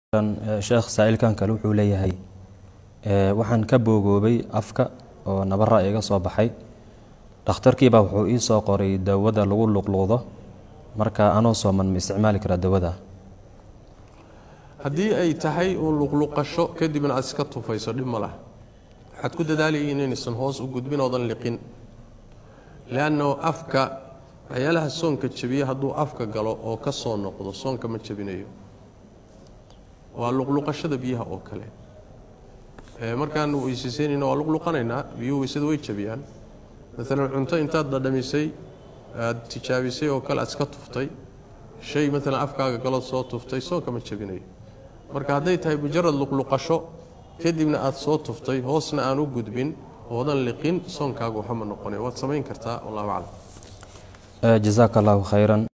sheekh saa-iilkan kale wuxuu leeyahay waxaan ka boogoobay afka oo nabara iga soo baxay dhakhtarkiibaa wuxuu ii soo qoray dawada lagu luqluqdo marka anoo sooman ma isticmaali karaa dawada haddii ay tahay uun luqluqasho kadibna aad iska tufayso dhib ma lah waxaad ku dadaalayay inaysan hoos u gudbin oodan liqin leanno afka waxyaalaha soonka jabiya hadduu afka galo oo ka soo noqdo soonka ma jabinayo waa luqluqashada biyaha oo kale markaan weysaysaynayna waa luqluqanaynaa biyuhu weysada way jabiyaan maalan cunto intaad dhadhamisay aad tijaabisay oo kale aad iska tuftay shay maalan afkaaga galood soo tuftay soonka ma jabinayo marka hadday tahay mujarad luqluqasho kadibna aad soo tuftay hoosna aan u gudbin oodan liqin soonkaagu waxama noqonay waad samayn kartaa wallahu aclam jazaaka allahu khayran